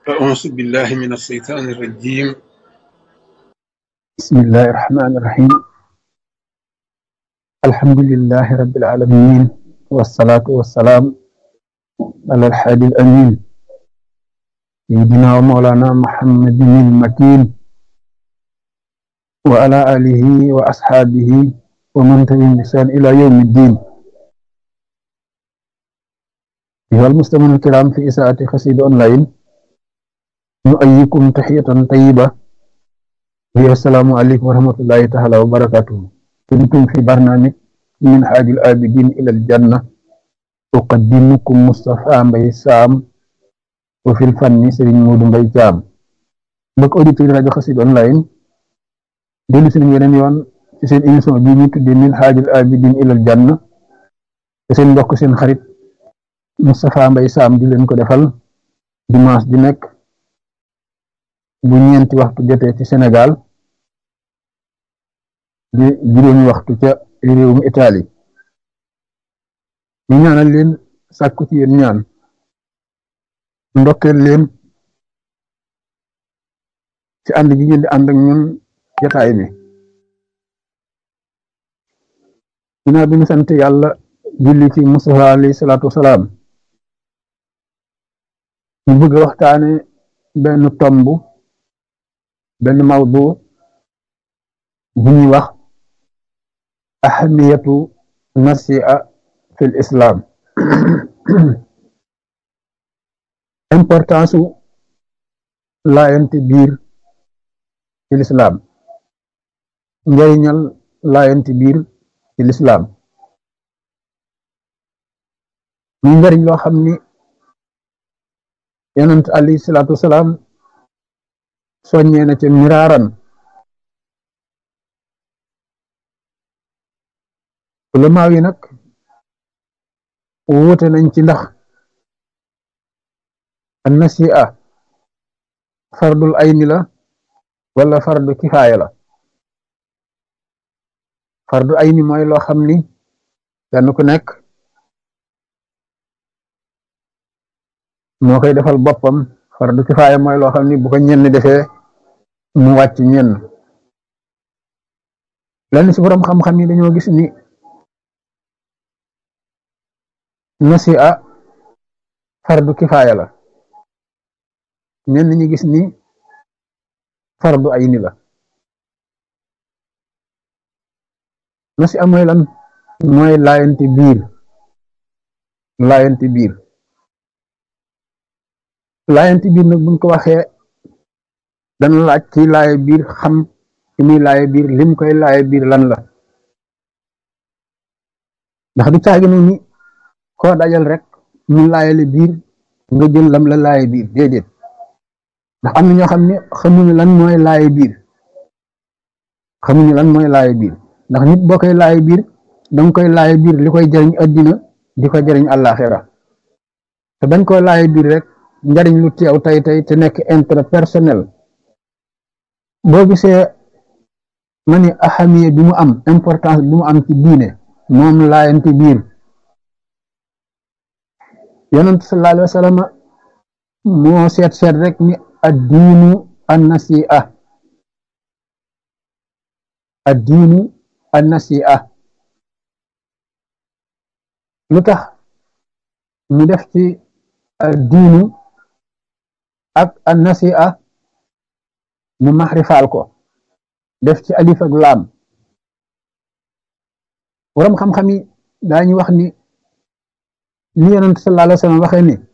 أعوذ بالله من الشيطان الرجيم بسم الله الرحمن الرحيم الحمد لله رب العالمين والصلاة والسلام على الحادي الأمين سيدنا ومولانا محمد المكين وعلى آله وأصحابه ومن تبعهم بإحسان إلى يوم الدين أيها المستمعون الكرام في إساءة قصيدة أونلاين نؤيكم تحية طيبة وهي السلام عليكم ورحمة الله تعالى وبركاته كنتم في برنامج من حاج الآبدين إلى الجنة أقدمكم مصطفى مبي سام وفي الفن سرين مود مبي جام mbokk auditeur rajo Xassida online dellu si nañu yeneen yoon ci seen émission bi ñu tuddee min haajil abidin ilal janna te seen mbokk seen xarit Moustapha Mbaye Sam di leen ko defal dimanche di nekk bu ñeenti waxtu jotee ci Sénégal di juróomi waxtu ca réewum Italie ñu ñaanal leen sàkku ci yéen ñaan ndokkeel leen ci ànd gi ngeen di ànd ak ñun jataay bi ginnaaw bi ñu sant yàlla julli ci Mustafa alayhi salaatu wasalaam ñu bëgg a waxtaane benn tomb benn mawdu bu ñuy wax ahamiyatu nasia fi l islam importance su laayante biir ci lislaam njariñal laayante biir ci lislaam muy njariñ loo xam ni yonent alayhi salaatu wasalaam soññee na ca miraaran ulamaaw yi nag wuute nañ ci ndax an nasi'a fardul ayni la wala fardu kifaaya la fardu ayni mooy loo xam ni kenn ku nekk moo koy defal boppam fardu kifaaya mooy loo xam ni bu ko ñenn defee mu wàcc ñenn lenn ci borom xam-xam yi dañoo gis ni nasi'a fardu kifaaya la ñenn ñi gis ni fardu ayni la nasi'a mooy lan mooy laayanti biir laayanti biir laayanti biir nag buñ ko waxee dana laaj ci laaye biir xam ci muy laaye biir lim koy laaye biir lan la ndax du caagi nu ni koo dajal rek mu laayale biir nga jël lam la laaye biir déedéet ndax am na ñoo xam ne xamuñu lan mooy laaye biir xamuñu lan mooy laaye biir ndax nit boo koy laaye biir danga koy laaye biir li koy jariñ addina di ko jariñ àllaaxira te bañ koo laaye biir rek njariñ lu teew tey tey te nekk intérêt personnel boo gisee ma ni ahamiye bi mu am importance bi mu am ci diine moom laayante biir yonent sallallahu alayhi wa sallam moo seet seet rek ni addiinu annasi'a addiinu annasi'a lu tax mu def ci addiinu ak annasi'a mu maxrifaal ko def ci alif ak laam waram xam-xam yi daañu wax ni li yonent sallallahu alayhi wa sallam waxee ni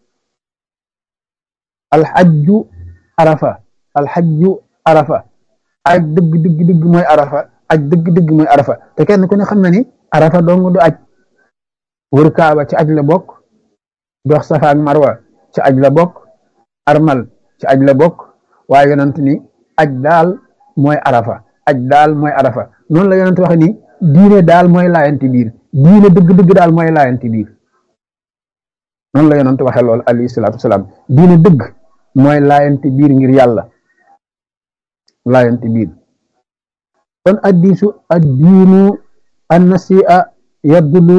alxajju arafa alxajju arafa aj dëgg dëgg dëgg mooy arafa aj dëgg dëgg mooy arafa te kenn ku ne xam na ni arafa dong du aj wër kaaba ci aj la bokk dox safa ak marwa ci aj la bokk armal ci aj la bokk waaye yonent ni aj daal mooy arafa aj daal mooy arafa noonu la yonent waxe ni diine daal mooy laayanti biir diine dëgg dëgg daal mooy laayanti biir noonu la yonent waxe lool alayhi salaatu wasalaam diine dëgg mooy laayanti biir ngir yàlla laayanti biir kon addiisu addiinu annasi'a yadullu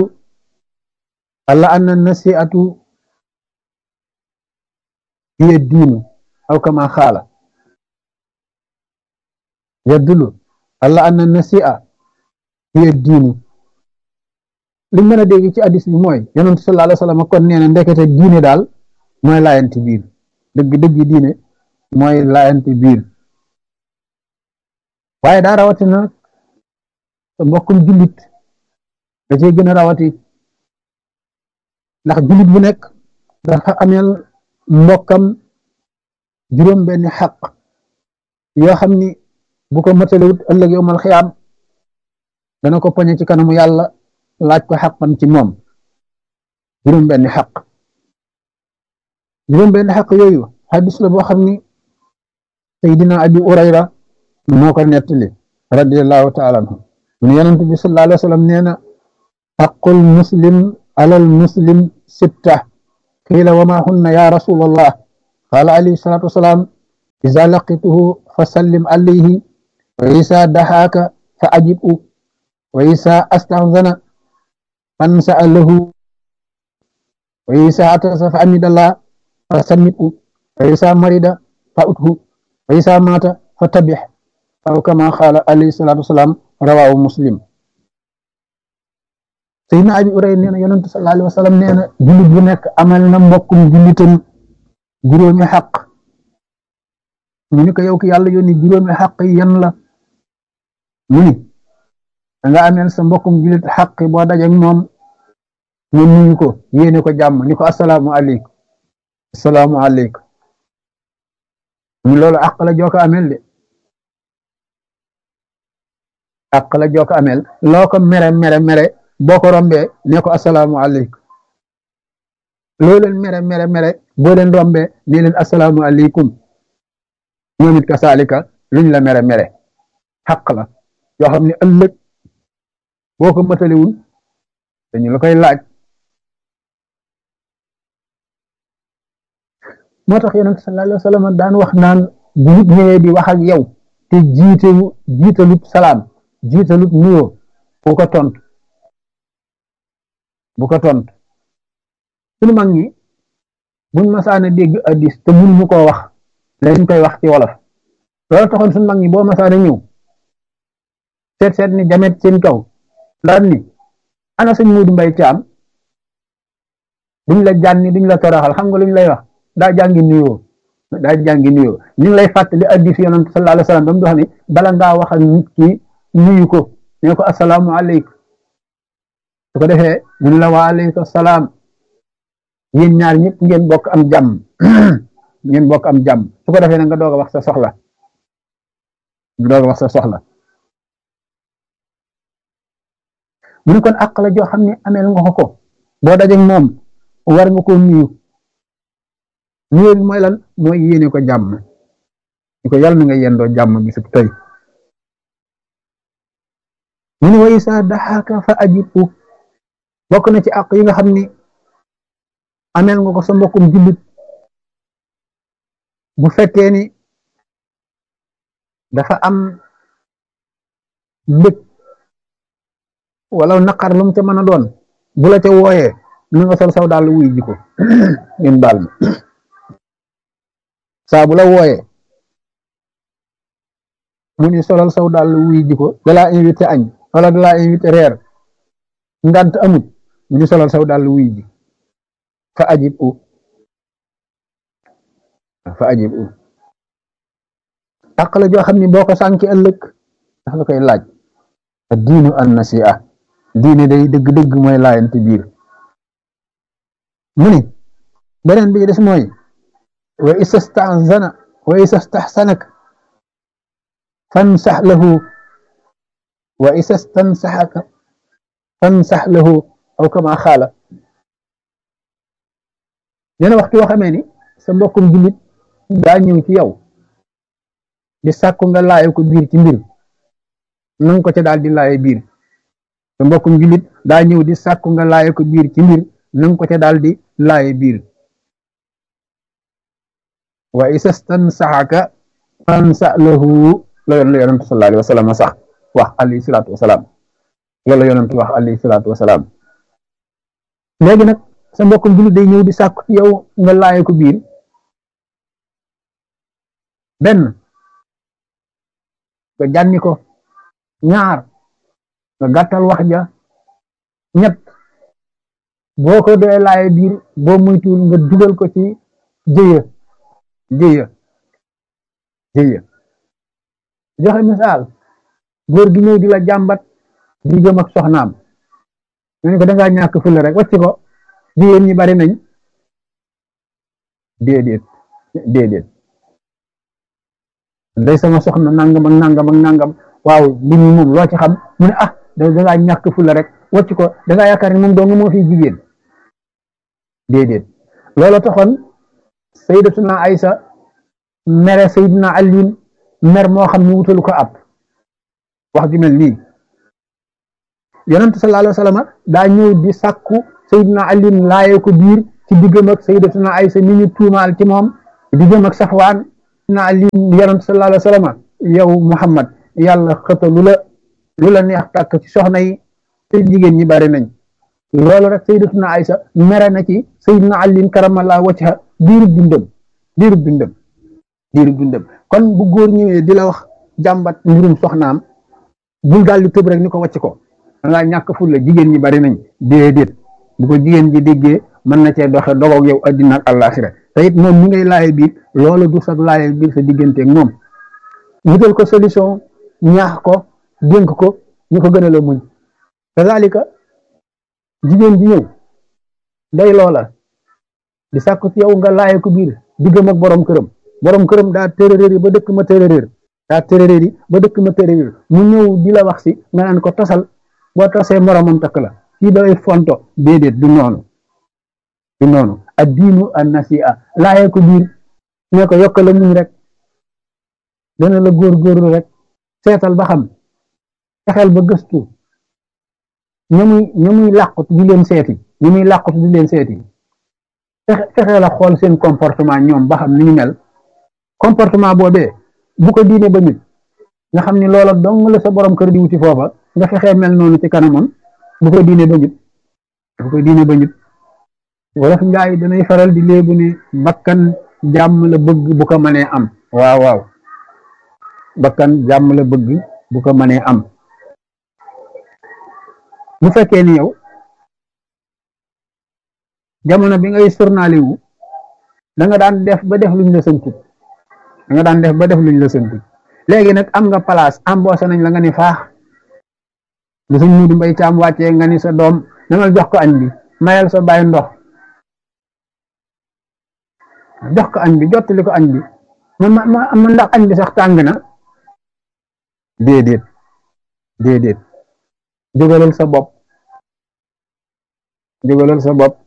ala anna nasi'atu hiya diinu aw kama xaala yadullu alla anna nasia hiya diinu li mën a dégg ci addis bi mooy yonent sallallahu alayhi wa sallam kon nee na ndekete diine daal mooy laayanti biir dëgg dëgg diine mooy laayanti biir waaye daa rawatina sa mbokkum jullit da cee gën a rawati ndax jullit bu nekk dafa ameel mbokkam juróom benni xaq yoo xam ni bu ko matalewut ëllëg yowmal xiyaam dana ko poñe ci kanamu yàlla laaj ko xaqam ci moom juróom benni xaq juróom benni xaq yooyu xadis la boo xam ni Seydina Abi Urayra moo ko nettali radiallahu taala anhu mun yonent bi sallallahu alayhi wa sallam nee na xaqul muslim alal muslim sitta qiila wa ma hunna ya rasulallah qaala alayhi salatu wasalaam iza laqituhu fa sallim alayhi wa isa daxaaka fa ajibu wa isa astahzana fansa lahu wa isa atasa fa amidallah fa sammitu wa isa marida fa uthu wa isa mata fa tabix aw kama qaala alayhi salatu wasalaam rawaahu muslim Seydina Abi Urayra nee na yonent sallallahu alayhi wa sallam nee na jullit bu nekk amal na mbokkum jullitam juróomi xaq mu ni ko yow ki yàlla yónni juróomi xaq yi yan la mu ni da nga ameel sa mbokkum jullit xaq boo dajeek moom nga nuyu ko yéene ko jàmm ni ko asalaamu aleykum asalaamu aleykum mu loolu àq la joo ko ameel de àq la joo ko ameel loo ko mere mere mere boo ko rombee ne ko asalaamu aleykum loo leen mere mere mere boo leen rombee ne leen asalaamu aleykum ñoom it kasaalika luñ la mere mere xaq la yoo xam ne ëllëg boo ko matalewul dañu la koy laaj moo tax yonent sallallahu alayhi wa sallam daan wax naan bu nit ñëwee di wax ak yow te jiitewu jiitalut salaam jiitalut nuyoo bu ko tont bu ko tont suñu mag ñi buñ masaana dégg addis te mun ñu koo wax lañ koy wax ci wolof loolu taxoon suñu mag ñi boo masaana ñëw seet seet ni jamet seen kaw daan ni ana sëñ Muudu Mbay Caam duñ la jànni duñ la toroxal xam nga luñ lay wax daa jàngi nuyoo daa jàngi nuyoo ñu ngi lay fàttali addis yonent sallallahu alayhi wa sallam ba mu wax ni bala ngaa wax ak nit ki nuyu ko ne ko asalaamu aleykum su ko defee mu ne la wa aleykum salaam yéen ñaar ñëpp ngeen bokk am jàmm ngeen bokk am jàmm su ko defee nag nga doog a wax sa soxla nga doog a wax sa soxla mu ne kon àq la joo xam ne ameel nga ko ko boo dajeek moom war nga ko nuyu nuyu bi mooy lan mooy yéene ko jàmm ni ko yàlla na nga yendoo jàmm bisub tey mu ne wa isa daxaaka fa ajibu bokk na ci àq yi nga xam ni ameel nga ko sa mbokkum jullit bu fekkee ni dafa am mbëg wala naqar lu mu ca mën a doon bu la ca wooyee na nga sol saw daal wuy ji ko ngeen baal ma saa bu la wooyee mu ni solal saw daal wuy ji ko dalaa invité añ wala dalaa invité reer ngant amut mu ni solal saw daal wuy ji fa ajib u fa ajib u àq la joo xam ni boo ko sànki ëllëg dafa la koy laaj diinu an nasi'a diine day dëgg-dëgg mooy laayante biir mu ni beneen bi des mooy wa istastahzana wa istastahsanak fansax lahu wa istastansaxaka fansax lahu aw kama xaala neena waxtu yoo xamee ni sa mbokkum jullit daa ñëw ci yow di sàkku nga laaye ko biir ci mbir nanga ko ca daal di laaye biir sa mbokkum jullit daa ñëw di sàkku nga laaye ko biir ci mbir nanga ko ca daal di laaye biir wa isastansaxaka fansa lahu la yoon la yonent sallallahu alayhi wa sallam sax wax alayhi salaatu wasalaam loolu la yonent wax alayhi salaatu wasalaam léegi nag sa mbokkum jullit day ñëw di sàkku ci yow nga laaye ko biir benn nga jànni ko ñaar nga gàttal wax ja ñett boo ko dee laaye biir boo muytuwul nga dugal ko ci jëya jëya jëya joxe misaal góor gi ñëw di la jàmbat diggam ak soxnaam nga ne ko dangaa ñàkk fulla rek wàcc ko jigéen ñi bari nañ déedéet déedéet day sama soxna nangam ak nangam ak nangam waaw mbir mi moom loo ci xam mu ne ah dangaa ñàkk fulla rek wàcc ko dangaa yaakaar ne moom dong moo fi jigéen déedéet loolu taxoon sayyidatuna Aysa mere sayyidina Aliin mer moo xam ne wutalu ko ab wax ju mel nii yonent sallallahu alayhi wa sallam daa ñëw di sàkku sayyidina Aliin laaye ko biir ci diggam ak sayyidatuna Aysa mi ñu tuumaal ci moom diggam ak Safwaan sayyidina Aliin yonent sallallahu alayhi wa sallam yow Muhammad yàlla xëta lu la lu la neex tàkk ci soxna yi te jigéen ñi bari nañ loolu rek sayyidatuna Aysa mere na ci sayyidina Aliin karamallahu wajha diirub dundam diirub dundam diirub dundam kon bu góor ñëwee di la wax jàmbat mbirum soxnaam bul daal di tëb rek ni ko wàcc ko dangaa ñàkk fulla jigéen ñi bari nañ déedéet bu ko jigéen ji déggee mën na cee doxe dogoog yow addina ak àllaaxira te it moom mi ngay laaye biir loolu du sax laaye biir sa digganteeg moom wutal ko solution ñaax ko dénk ko ñu ko gën a la muñ kazalika jigéen ji ñëw day loola di sàkku ci yow nga laaye ko biir diggam ak borom këram borom këram daa tërëréer yi ba dëkk ma tërëréer daa tërëréer yi ba dëkk ma tërëréer mu ñëw di la wax si nga naan ko tasal boo tasee moromam takk la kii day fonto déedéet du noonu du noonu ad diinu an nasi'a laaye ko biir ne ko yokk la muñ rek dana la góorgóorlu rek seetal ba xam fexeel ba gëstu ña muy ña muy làqut di leen seeti ña muy làqut di leen seeti fexeel a xool seen comportement ñoom ba xam ni ñu mel comportement boobee bu ko diine ba nit nga xam ni loola dong la sa borom kër di wuti foofa nga fexee mel noonu ci kanamam bu ko diine ba nit bu ko diine ba nit wolof njaay danay faral di léebu ne bakkan jàmm la bëgg bu ko mënee am waaw waaw bakkan jàmm la bëgg bu ko mënee am bu fekkee ni yow jamono bi ngay journalé wu da nga daan def ba def luñ la sënkut da nga daan def ba def luñ la sënkut léegi nag am nga place embauché nañ la nga ni faax lu suñ muudu mbay caam wàccee nga ni sa doom demal jox ko añ bi mayal sa bàyyi ndox jox ko añ bi jottali ko añ bi ma ma ma ndax añ bi sax tàng na déedéet déedéet jógalal sa bopp jógalal sa bopp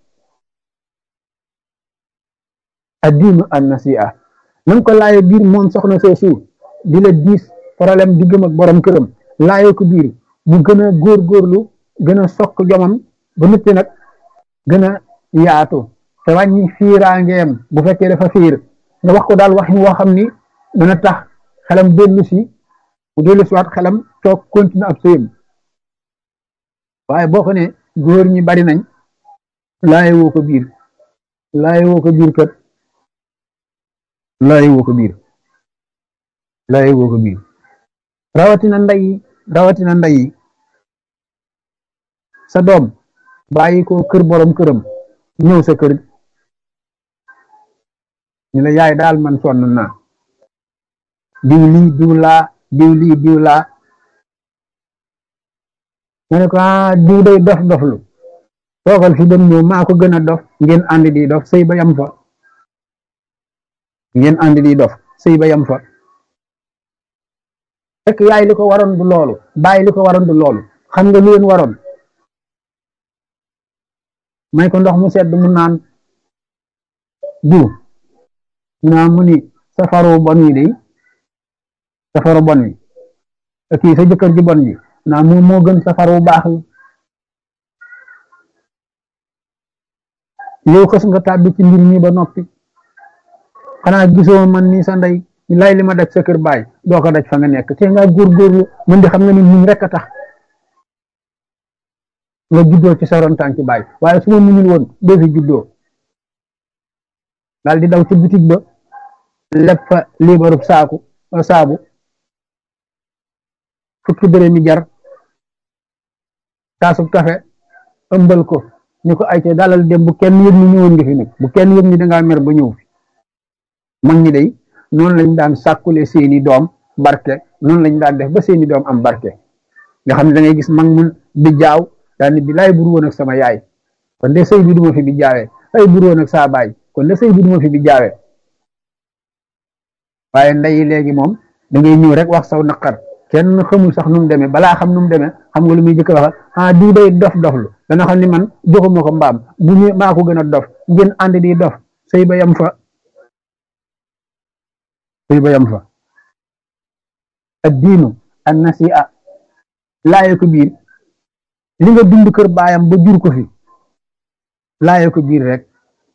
addiinu an nasi'a na ko laaye biir moom soxna soosu di la diis problème diggam ak borom këram laaye ko biir mu gën a góorgóorlu gën a sokk jomam ba noppi nag gën a yaatu te wàññi fiiraangeem bu fekkee dafa fiir nga wax ko daal waxin woo xam ni dana tax xelam dellu si bu dellu si waat xelam toog continue ab sëyam waaye boo ko ne góor ñi bari nañ laaye woo ko biir laaye woo ko biir kët laaye woo ko biir laaye woo ko biir rawatina ndey rawatina ndey sa doom bàyyi ko kër borom këram ñëw sa kër ñu la yaay daal man sonn naa diw lii diw laa diw lii diw laa nga ne ko ah diw day dof doflu toogal fi dem ñëw maa ko gën a dof ngeen ànd di dof sëy ba yam fa ngeen ànd di dof sëy ba yam fa fekk yaay li ko waroon du loolu bàyyi li ko waroon du loolu xam nga lu leen waroon may ko ndox mu sedd mu naan diw naa mu ni safaru bon wi day safaru bon wi kii sa jëkkër ji bon ji naa mu moo gën safaru baax wi yow xës nga tàbbi ci mbir mi ba noppi xanaa gisoo man ni sa ndey lay li ma daj sa kër baay doo ko daj fa nga nekk te nga góorgóorlu mën di xam nga ni muñ rek a tax nga juddoo ci sa ron tànki baay waaye su ma muñul woon doo fi juddoo daal di daw ci boutique ba leb fa liibarub saaku saabu fukki dërëmi jar taasub kafe ëmbal ko ni ko ay te dalal dem bu kenn yëg ni ñëwoon nga fi nag bu kenn yëg ni dangaa mer ba ñëw fi mag ñi day noonu lañ daan sàkkule seeni doom barke noonu lañ daan def ba seeni doom am barke nga xam ne da ngay gis mag mun bi jaaw daal ni bi laay buru woon ak sama yaay kon de sëy bi duma fi bi jaawee ay buru woon ak saa baay kon de sëy bi duma fi bi jaawee waaye ndeyi léegi moom da ngay ñëw rek wax saw naqar kenn xamul sax nu mu demee balaa xam nu mu demee xam nga lu muy jëkk wax ah di day dof doflu dana xam ni man joxuma ko mbaam bu ñu maa ko gën a dof ngeen ànd di dof sëy ba yam fa sëy ba yam fa ad diinu an nasi'a laaye ko biir li nga dund kër baayam ba jur ko fi laaye ko biir rek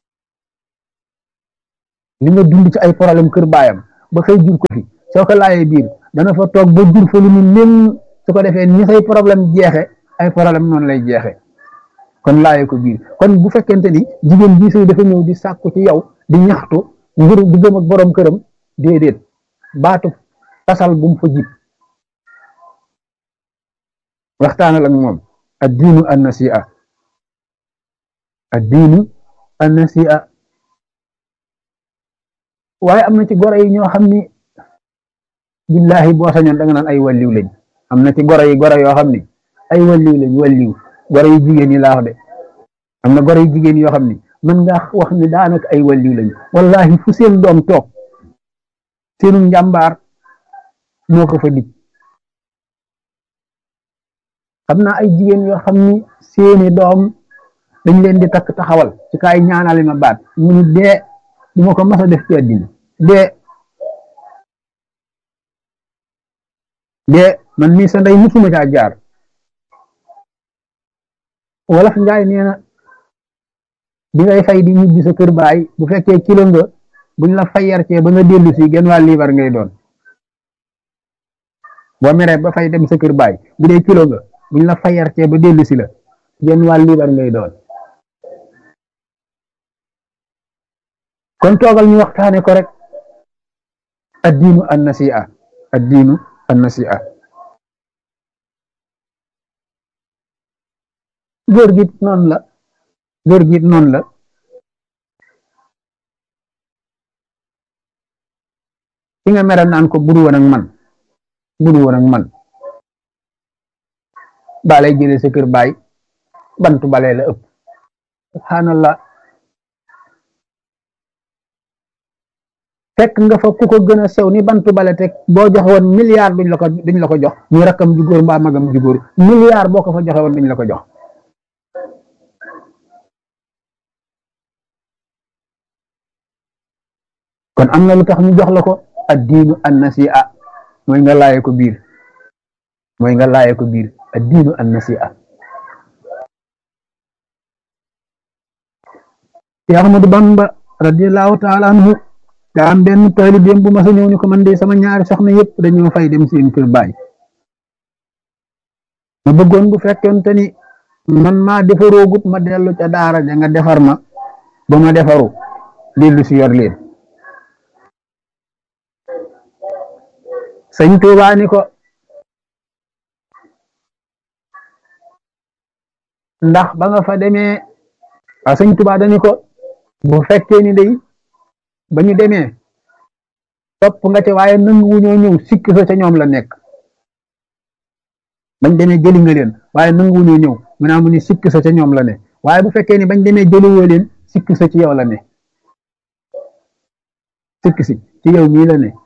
li nga dund ci ay problème kër baayam ba xëy jur ko fi soo ko laayee biir dana fa toog ba jur fa lu mu leen su ko defee ni say problème jeexe ay problème noonu lay jeexe kon laaye ko biir kon bu fekkente ni jigéen bi sëy dafa ñëw di sàkku ci yow di ñaxtu ngir diggam ak borom këram déedéet baatu tasal bu mu fa jib waxtaanal ak moom ad diinu an nasi'a ad diinu an nasi'a waaye am na ci goro yi ñoo xam ni billahi boo sañoon da nga naan ay walliw lañ am na ci goro yi goro yoo xam ni ay walliw lañ walliw goro yi jigéen yi laa wax de am na goro yi jigéen yoo xam ni mën nga wax ni daanaka ay walliw lañ wallahi fu seen doom toog seenu njàmbaar moo ko fa dig xam naa ay jigéen yoo xam ni seeni doom dañ leen di takk taxawal ci kaay ñaanale ma baat mu ni dee du ma ko mas a def ci àddina dee dee man mii sa ndey musuma caa jaar wolof njaay nee na bi ngay fay di ñibbi sa kër baay bu fekkee kilo nga buñ la fayar cee ba nga dellu si genn waa liibar ngay doon boo meree ba fay dem sa kër baay bu dee kilo nga buñ la fayar cee ba dellu si la genn waa liibar ngay doon kon toogal ñu waxtaane ko rek addiinu an nasi'a addiinu an nasi'a góor gi noonu la góor gi noonu la ki nga meral naan ko buru woon ak man buru woon ak man balay jëlee sa kër baay bantu balee la ëpp subhanallah fekk nga fa ku ko gën a sew ni bantu bale teg boo joxe woon milliard duñ la ko duñ la ko jox ñu rakkam ju góor mbaa magam ju góor milliard boo ko fa joxe woon duñ la ko jox kon am na lu tax ñu jox la ko ad diinu an nasi'a mooy nga laaye ko biir mooy nga laaye ko biir ad diinu an nasi'a ci Ahmadu Bamba radiyallahu taala anhu daa am benn taalibeem bu ma sa ñëw ni ko man de sama ñaari soxna yëpp dañoo fay dem seen kër baay ma bëggoon bu fekkente ni man maa defaroogut ma dellu ca daara ja nga defar ma ba ma defaru dellu si yor leen sëñ Tuubaa ni ko ndax ba nga fa demee waaw sëñ Tuubaa dani ko bu fekkee ni day ba ñu demee topp nga ca waaye nangu wuñoo ñëw sikk sa ca ñoom la nekk bañ demee jëli nga leen waaye nangu wuñoo ñëw mu naa mu ni sikk sa ca ñoom la ne waaye bu fekkee ni bañ demee jëliwoo leen sikk sa ci yow la ne sikk si ci yow mii la ne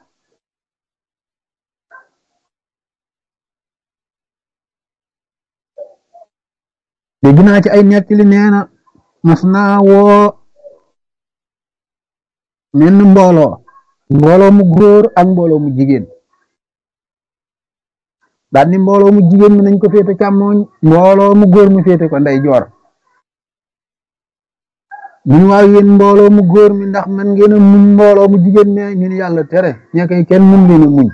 dégg naa ci ay nettali nee na mas naa woo menn mbooloo mbooloo mu góor ak mbooloo mu jigéen daal ni mbooloo mu jigéen mi nañ ko féete càmmooñ mbooloo mu góor mi féete ko ndey joor ñun waaw yéen mbooloo mu góor mi ndax man ngeen a muñ mbooloo mu jigéen mi ñu ni yàlla tere ña koy kenn mën leen a muñ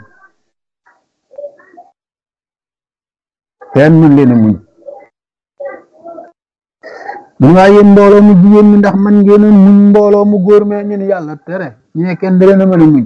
kenn mën leen a muñ mun waaye yéen mbooloo mu jigéen mi ndax man ngeen a muñ mbooloo mu góor me ñu ne yàlla tere ñu ne kenn dale na mën a muñ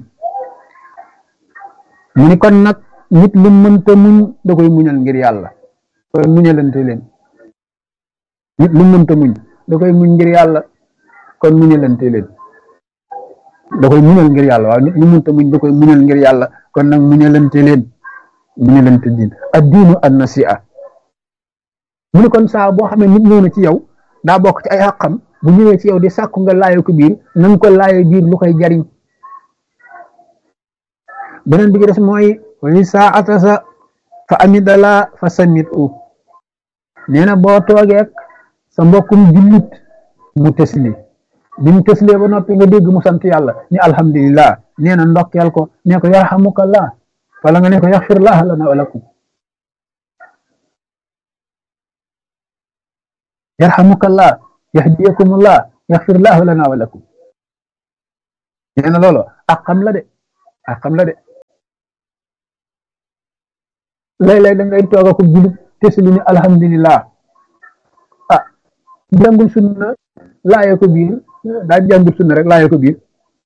mu ni kon nag nit lu mënta muñ da koy muñal ngir yàlla kon muñalante leen nit lu mënta muñ da koy muñ ngir yàlla kon muñalante leen da koy muñal ngir yàlla waaw nit lu mënta muñ da koy muñal ngir yàlla kon nag muñalante leen muñalante diin ad diinu an nasi'a mu ne kon saa boo xamee nit ñëw na ci yow daa bokk ci ay xàqam bu ñëwee ci yow di sàkku nga laayo ko biir na nga ko laayo biir lu koy jariñ beneen bi ci des mooy wali saa atasa fa amidala fa samit u nee na boo toogeek sa mbokkum jullit mu tësli bi mu tëslee ba noppi nga dégg mu sant yàlla ni alhamdulillah nee na ndokkeel ko nee ko yarhamukallah wala nga ne ko yaxfirlah lana wa lakum yarhamukallah yahdiyakumullah yaxfirlah lana wa lakum nee na loolu ak xam la de ak xam la de léeg-léeg da ngay toog ak jullit tësli ni alhamdulillah ah jàngul sunna laaye ko biir daa jàngul sunna rek laaye ko biir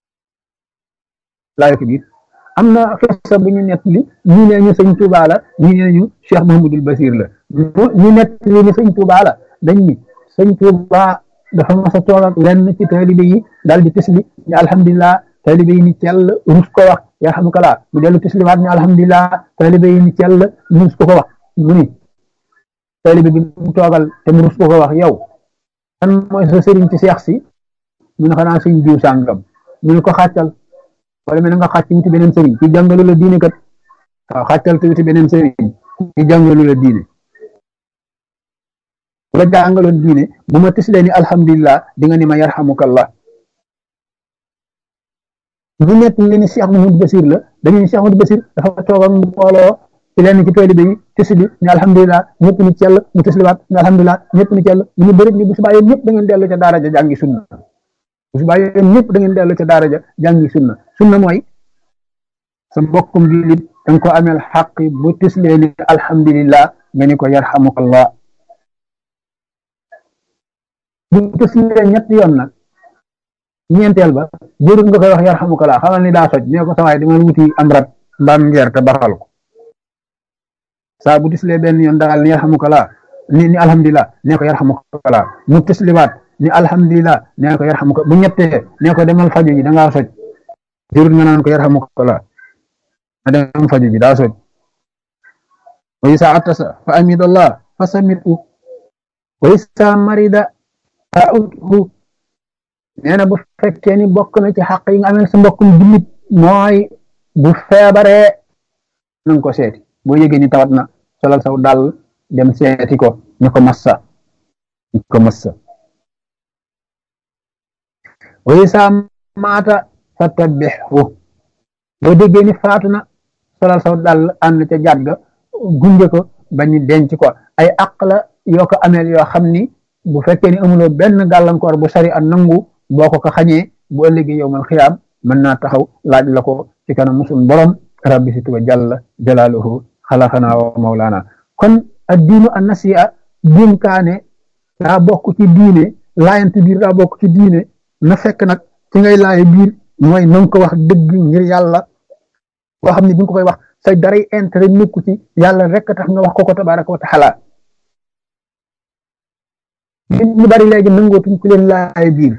laaye ko biir am na xisa bu ñu nett li ñii nee ñu sëñ Tuubaa la ñii nee ñu Cheikh Mahmoudul Basir la ñu nett li ni sëñ Tuubaa la dañ ni sëñ Tuubaa dafa mas a toog ak lenn ci taalibe yi daal di tisli ni alhamdulilah taalibe yi ni cell rus ko wax yarhamukallah mu dellu tisliwaat ni alhamdulilah taalibe yi ni cell rus ko ko wax mu ni taalibe bi mu toogal te mu rus ko ko wax yow kan mooy sa sëriñ ci seex si mu ne xanaa sëñ diw sàngam mu ne ko xàccal wala mel nga xàcc wuti beneen sëriñ ci jàngalu la diine kat waaw xàccal te wuti beneen sëriñ ci jàngalu la diine bu la jàngaloon diine bu ma tislee ni alhamdulillah di nga ni ma yarhamukallah ñu nekk li ni Cheikh Mahmoud Basir la dañuy ni Cheikh Mahmoud Basir dafa toog ak mbooloo ci lenn ci taalibe yi tisli ni alhamdulillah ñëpp ni cell mu tisliwaat ni alhamdulillah ñëpp ni cell mu ñu bëri ni bu subaa yéen ñëpp da ngeen dellu ca daara ja jàngi sunna bu subaa yéen ñëpp da ngeen dellu ca daara ja jàngi sunna sunna mooy sa mbokkum jullit da nga ko ameel xaqi bu tislee ni alhamdulillah nga ni ko yarhamukallah bu tislee ñett yoon nag ñeenteel ba jërul nga koy wax yarhamukallah xamal ni daa soj nee ko sawaay dama wuti am rat mbaam ngeer te baxal ko saa bu tislee benn yoon daal ni yarhamukallah ni ni alhamdulillah nee ko yarhamukallah mu tisliwaat ni alhamdulillah nee ko yarhamuka bu ñettee nee ko demal faju ji da ngaa soj jërul nga naan ko yarhamukallah a dem faju ji daa soj wa isa atasa fa amidallah fa samitu wa isa marida ta'udhu nee na bu fekkee ni bokk na ci xaq yi nga amee sa mbokkum jullit mooy bu feebaree nanga ko seeti boo yëgee ni tawat na solal saw dal dem seeti ko ñu ko massa ñu ko massa wa isa maata fa tabbixu boo déggee ni faatu na solal saw dal ànd ca jaat ga gunge ko bañu denc ko ay àq la yoo ko ameel yoo xam ni bu fekkee ni amuloo benn gàllankoor bu sari a nangu boo ko ko xañee bu ëllëgee yowmal xiyaam mën naa taxaw laaj la ko ci kanam musul borom rabbi si tuba jalla jalaaluhu xalaxanaa wa mawlaana kon ad diinu an nasiya dénkaane daa bokk ci diine laayante biir daa bokk ci diine na fekk nag ci ngay laaye biir mooy na nga ko wax dëgg ngir yàlla boo xam ne bi nga ko koy wax say daray intérêt nekku ci yàlla rek tax nga wax ko ko tabaraka wa taala nit ñu bari léegi nangootuñ ku leen laaye biir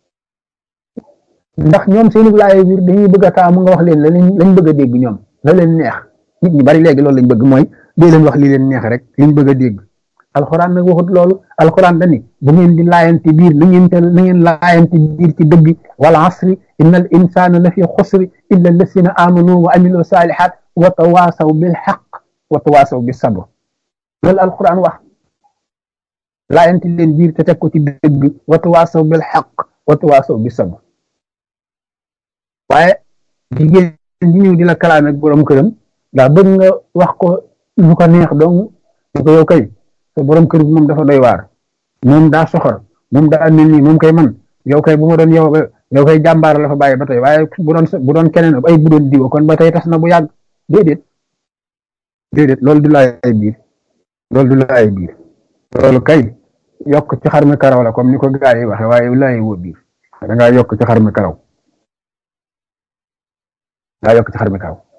ndax ñoom seeni laaye biir dañuy bëgg a taamu nga wax leen la lañ bëgg a dégg ñoom la leen neex nit ñu bari léegi loolu lañ bëgg mooy dee leen wax li leen neex rek liñ bëgg a dégg alxuraan nag waxut loolu alxuraan dani bu ngeen di laayante biir na ngeen te na ngeen laayante biir ci dëgg wal asri inna al insana la fi xusri illa allasina amanu wa amilu salihat wa tawasaw bil xaq wa tawasaw bis sabr loolu alxuraan wax laayante leen biir te teg ko ci dëgg wa tawasaw bil xaq wa tawasaw bis sabr waaye jigéen ñi ñëw di la kalaame ak borom këram daa bëgg nga wax ko lu ko neex dong ñu ko yow kay te borom kër bi moom dafa doy waar moom daa soxor moom daa mel nii moom kay man yow kay bu ma doon yow yow kay jàmbaar la fa bàyyi ba tey waaye bu doon bu doon keneen ay bu doon diwa kon ba tey tas na bu yàgg déedéet déedéet loolu du laay biir loolu du laay biir loolu kay yokk ci xar mi karaw la comme ni ko gaa yi waxe waaye laay woo biir da ngaa yokk ci xar mi karaw ngaa yokk ci xar mi karaw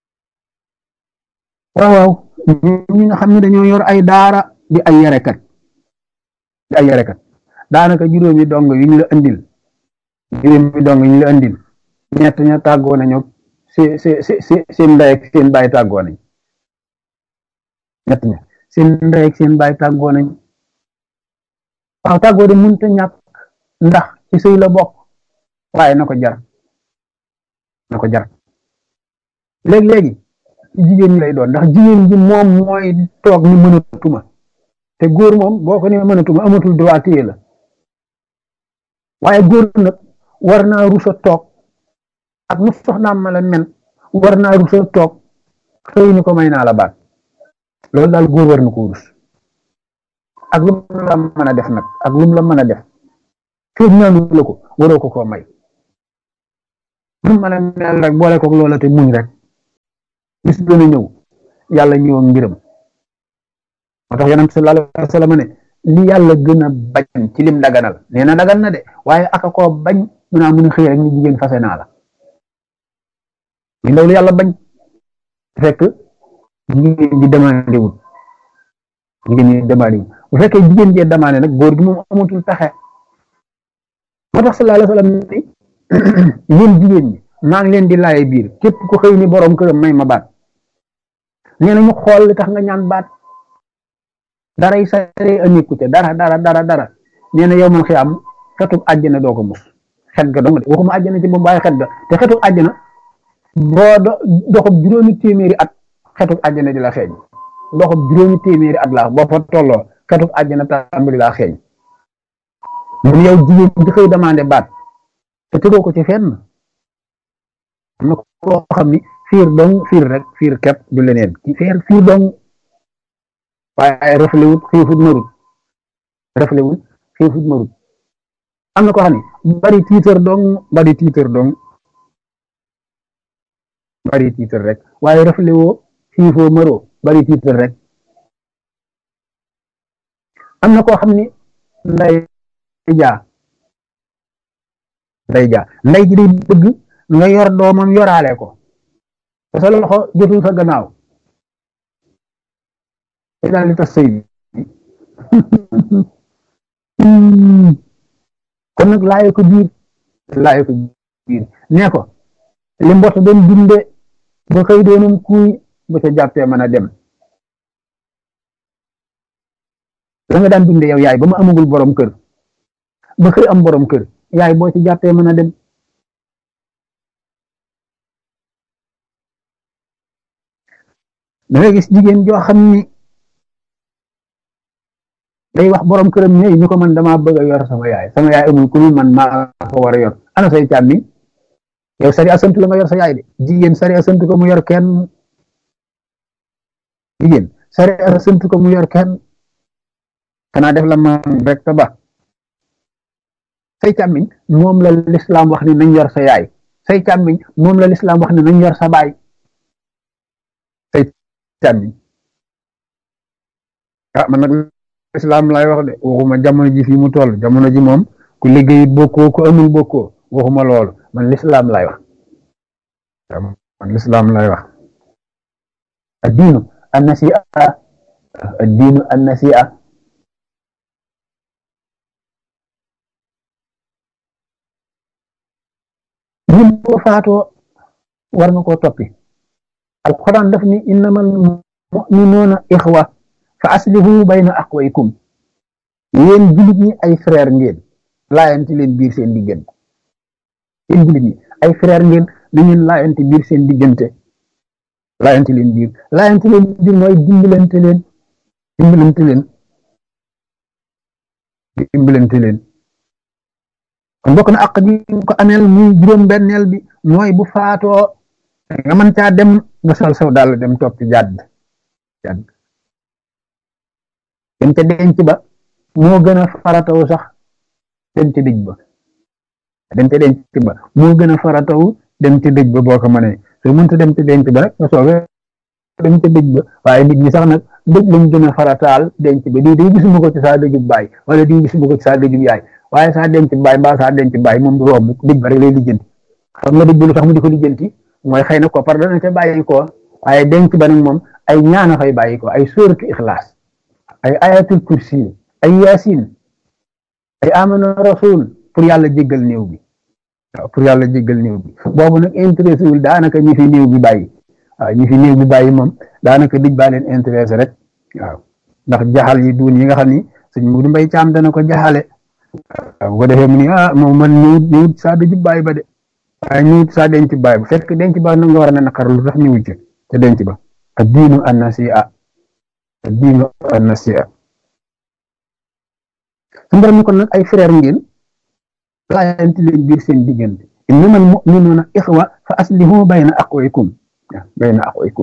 waaw waaw ñi nga xam ne dañoo yor ay daara di ay yarekat di ay yarekat daanaka juróomi dong yu ñu la andil juróomi dong yu ñu la andil ñett ña tàggoo nañu si si si seen ndey ak seen baay tàggoo nañ ñett ña seen ndey ak seen baay tàggoo nañ waaw tàggoo de mënut a ñàkk ndax ci sëy la bokk waaye na ko jar na ko jar léegi-léegi jigéen ñi lay doon ndax jigéen ji moom mooy toog ni mënatuma te góor moom boo ko ne mënatuma amatul droit téye la waaye góor nag war naa rusa toog ak nu soxnaam ma la men war naa rusa toog xëy ni ko may naa la baat loolu daal góor war na ko rus ak lu mu la mën a def nag ak lu mu la mën a def fii ñaanu la ko waroo ko koo may lu mën a mel rek boole ko loola te muñ rek bis dana ñëw yàlla ñëw ngiram moo tax yonent sallallahu alayhi wa sallam ne li yàlla gën a bañ ci lim daganal nee na dagan na de waaye aka koo bañ mu naa mun a xëy rek ni jigéen fase naa la li loolu yàlla bañ fekk jigéen ji demandé wul jigéen ñi demandé wul bu fekkee jigéen jee demandé nag góor gi moom amatul pexe moo tax sallallahu alayhi wa sallam ni yéen jigéen ñi maa ngi leen di laaye biir képp ku xëy ni borom këram may ma baat nee na ñu xool li tax nga ñaan baat daray sare aniku te dara dara dara dara nee na yow man xëy am xetub àjjana doo ko mus xet ga dong de waxuma àjjana ci moom waaye xet ga te xetub àjjana boo do doxub juróomi téeméeri at xetub àjjana di la xeeñ doxub juróomi téeméeri at laa boo fa tolloo xetub àjjana tàmbali laa xeeñ mun yow jigéen di xëy demandé baat te tëgoo ko ci fenn am na koo xam ni fiir dong fiir rek fiir kepp du leneen ci fiir fiir dong waaye reflewut xiifut marut reflewut xiifut marut am na koo xam ni bari tiitër dong bari tiitër dong bari tiitër rek waaye reflewoo xiifoo maroo bari tiitër rek am na koo xam ni nday jaa nday jaa nday ji day bëgg nga yor doomam yoraale ko te sa loxo jotul sa gannaaw te daal di tas sëy bi kon nag laaye ko biir laaye ko biir nee ko li mbott doon dunde ba xëy doonum kuuy ba ca jàppee mën a dem la nga daan dunde yow yaay ba ma amagul borom kër ba xëy am borom kër yaay boo ci jàppee mën a dem da ngay gis jigéen joo xam ni day wax borom këram ñëw ni ko man damaa bëgg a yor sama yaay sama yaay amul ku man maa ko war a yor ana say càmmi yow sari asantu la nga yor sa yaay de jigéen sari asantu ko mu yor kenn jigéen sari asantu ko mu yor kenn xanaa def la man rek ta ba say càmmiñ moom la lislaam wax ni nañ yor sa yaay say càmmiñ moom la lislaam wax ni nañ yor sa baay say càmmiñ ah man nag lislaam lay wax de waxuma jamono ji fi mu toll jamono ji moom ku liggéey bokkoo ku amul bokkoo waxuma loolu man lislaam lay wax man lislaam lay wax addiinu annasia addiinu annasia ñun boo faatoo war nga koo toppi alquran daf ni innamal muminuuna ixwa fa aslihu bayna aqwaykum yéen jullit ñi ay frère ngeen laayanti leen biir seen diggante yéen jullit ñi ay frère ngeen na ngeen laayanti biir seen diggante laayanti leen biir laayanti leen biir mooy dimbalante leen dimbalante leen dimbalante leen kon bokk na àq ji ko ameel muy juróom benneel bi mooy bu faatoo nga mën caa dem nga sol saw daal dem topp jàdd jàdd dem ca denc ba moo gën a farataw sax dem ca dëj ba dem ca denc ba moo gën a farataw dem ca dëj ba boo ko mënee soo mënta dem ca denc ba rek nga soobee dem ca dëj ba waaye nit ñi sax nag dëj lañ gën a farataal denc ba diw day gisuma ko ci saa dëjub baay wala diw gisuma ko ci saa dëjub yaay waaye saa denc baay mbaa saa denc baay moom du romb dëj ba rek lay lijjanti xam nga dëj ba lu tax mu di ko lijjanti mooy xëy na ko par dana ca bàyyi ko waaye denc ba nag moom ay ñaana fay bàyyi ko ay sóoratu ixlaas ay ayatul kursi ay yaasin ay amana rasul pour yàlla jéggal néew bi waaw pour yàlla jéggal néew bi boobu nag intéressé wul daanaka ñi fi néew bi bàyyi waaw ñi fi néew bi bàyyi moom daanaka dëj baa leen intéressé rek waaw ndax jaxal yi duun yi nga xam ni sëñ Mudu Mbay Caam dana ko jaxale waaw bu ko defee mu ni ah moom man ñëwut ñëwut saa dëjub bàyyi ba de waaye ñëwut saa denc bàyyi ba fekk denc ba nag nga war a ne naqar lu tax ñëwut ci te denc ba ak diinu annasiya ak diinu annasiya su borom ni kon nag ay frère ngeen laayanti leen biir seen diggante innamal mu'minuuna ixwa fa aslihu bayna aqwaykum bayna aqwaykum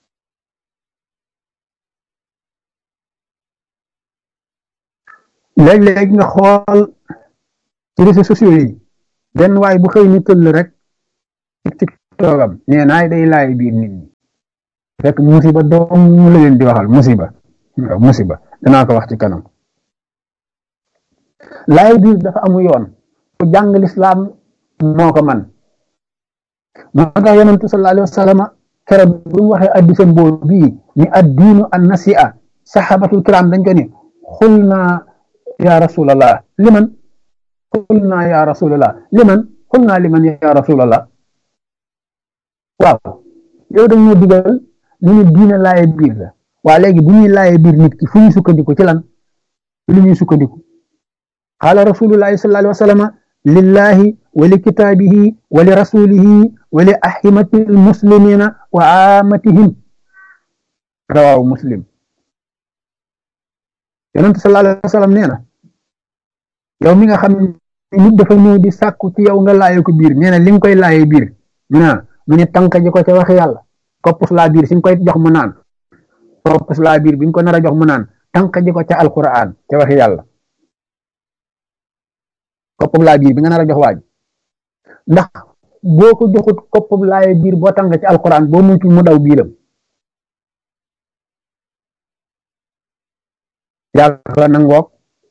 léeg-léeg nga xool ci réseaux sociaux yi benn waay bu xëy ni tëll rek ci toogam nee naay day laay biir nit ñi fekk musiba doom mu la leen di waxal musiba waaw musiba danaa ko wax ci kanam laay biir dafa amu yoon ku jàng lislaam moo ko man moo tax yonentu sallallahu alayhi wa sallam keroog bu mu waxee addisam boobu bii ni addiinu an nasi'a sahabatul kiram dañ ko ni xul naa ya rasulallah liman xul naa ya rasulallah liman xul naa liman ya rasulallah waaw yow dañ ñoo digal ñu ne diine laaye biir la waa léegi bu ñuy laaye biir nit ki fu ñuy sukkandiku ci lan lu ñuy sukkandiku qaala rasulullahi sallallahu alayhi wa sallam lillahi wa li kitaabihi wa li rasulihi wa li ahimati almuslimina wa amatihim rawaahu muslim yonente sallallahu alayhi wa sallam nee na yow mi nga xam ne nit dafa ñëw di sàkku ci yow nga laaye ko biir nee na li nga koy laaye biir ñu naa mu ne tànk ji ko ca waxi yàlla koppus laa biir si nga koy jox mu naan koppus laa biir bi nga ko nar a jox mu naan tànk ji ko ca alquran ca waxi yàlla koppub laa biir bi nga nar a jox waaj ndax boo ko joxut koppub laaye biir boo tànk ci alquran boo mucc mu daw biiram yàlla nangoog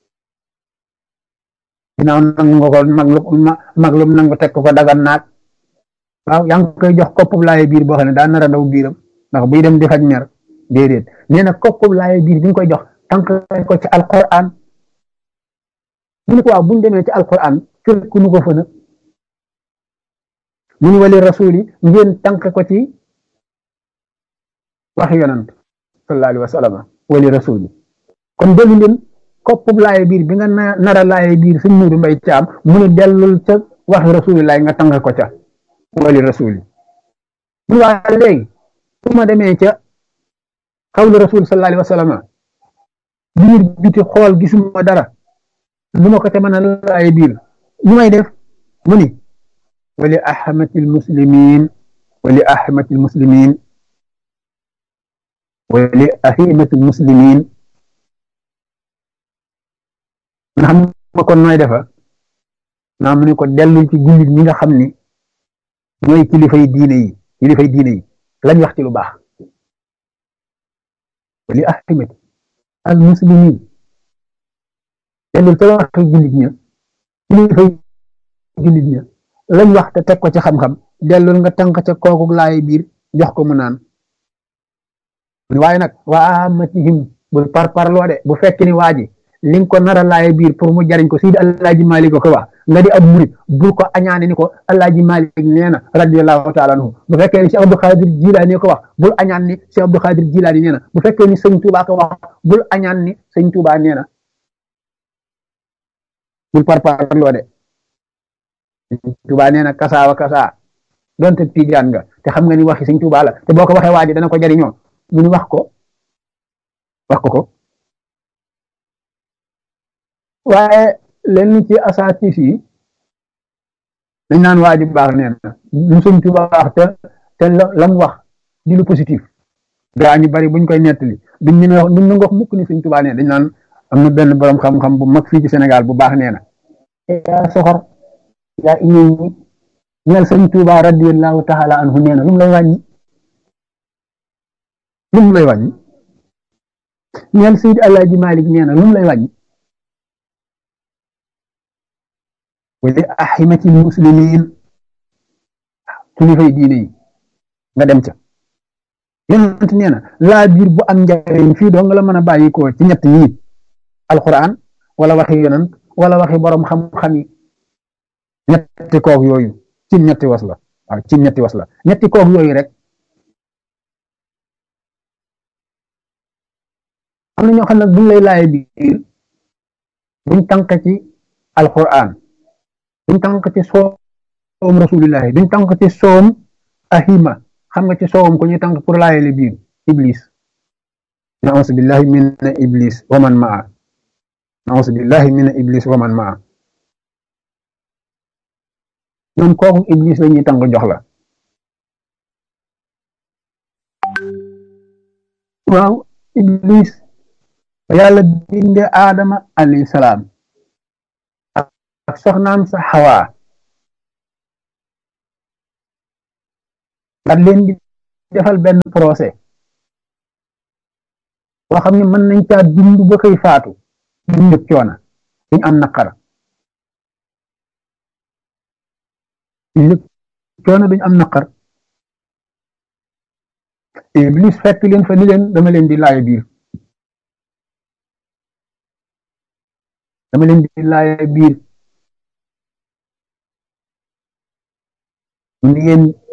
ginnaaw nangu nga ko mag lu mag lu nangu teg ko dagan naag waaw yaa ngi koy jox koppub laaye biir boo xam ne daa nar a daw biiram ndax buy dem di faj mer déedéet nee na koppub laaye biir bi nga koy jox tànk ko ci alquran mu ne ko waaw buñ demee ci alquran fekk nu ko fa nag mu ni wali rasuli ngeen tànk ko ci waxi yonant sallallahu alayhi wa sallam wali rasuli kon dellu leen koppub laaye biir bi nga nara laaye biir suñ muudu mbay caam mu ne dellul ca waxi rasulillahi nga tànk ko ca wali rasuli mu waa léegi su ma demee ca xawlu rasul sallallahu alayhi wa sallam biir biti xool gisuma dara lu ma ko te mën a laaye biir lu may def mu ni wali ahmati almuslimin wali ahmati almuslimin wali ahimati almuslimin nga xam ma kon nooy defa naa mu ne ko dellul ci jullit ñi nga xam ni ñooy kilifay diine yi kilifay diine yi lañ wax ci lu baax wali ahimati almuslimin dellul ca wax jullit ña kilifay jullit ña lañ wax te teg ko ci xam-xam dellul nga tànk ca kooku laay biir jox ko mu naan waaye nag waa amatihim bul par parloo de bu fekk ni waa ji li nga ko nar a laaye biir pour mu jariñ ko Sidi Alaaji Malik ko wax nga di ab murit bul ko añaane ni ko Alaaji Malik nee na radiyallahu taala anhu bu fekkee ni Cheikh Abdou Khadir Jilaani ko wax bul añaan ni Cheikh Abdou Khadir Jilaani nee na bu fekkee ni sëñ Touba ko wax bul añaan ni sëñ Touba nee na bul par parloo de Touba nee na kasaawa kasaa donte tijaan nga te xam nga ni waxi sëñ Touba la te boo ko waxee waa ji dana ko jariñoo mu ni wax ko wax ko ko waaye lenn ci asaatis yi dañ naan waa ji baax nee na lu sëñ Touba wax te te la mu wax di lu positif gaa ñu bari buñ koy nettali duñ ñu wax duñ wax mukk ni sëñ Touba nee dañ naan am na benn borom xam-xam bu mag fii ci Sénégal bu baax nee na yaa soxor yaa iñëw ñi ñeel sëñ Touba radiyallahu taala anhu nee na lu mu lay wàññi lu mu lay wàññi ñeel Seydi Alaaji Malik nee na lu mu lay wàññi wala ahimati muslimin kilifay diine yi nga dem ca yonent nee na laa biir bu am njariñ fii doo nga la mën a bàyyi ko ci ñett yii alquran wala waxi yonent wala waxi borom xam-xam yi ñetti koog yooyu ci ñetti was la waaw ci ñetti was la ñetti koog yooyu rek am na ñoo xam ne buñ lay laaye biir buñ tànk ci alquran buñ tànk ci soom rasulillahi buñ tànk ci soom ahima xam nga ci soowam ko ñuy tànk pour laayele biir iblis naus billahi min iblis wa man maa naus billahi min iblis wa man maa ñoom kooku iblis la ñuy tànk jox la waaw iblis yàlla binde aadama alayhi salaam ak soxnaam sa xawaa nga leen di defal benn procès boo xam ne mën nañ caa dund ba koy faatu duñ yëg coona duñ am naqar duñ yëg coona duñ am naqar iblis fekk leen fa ni leen dama leen di laaye biir dama leen di laaye biir ni ngeen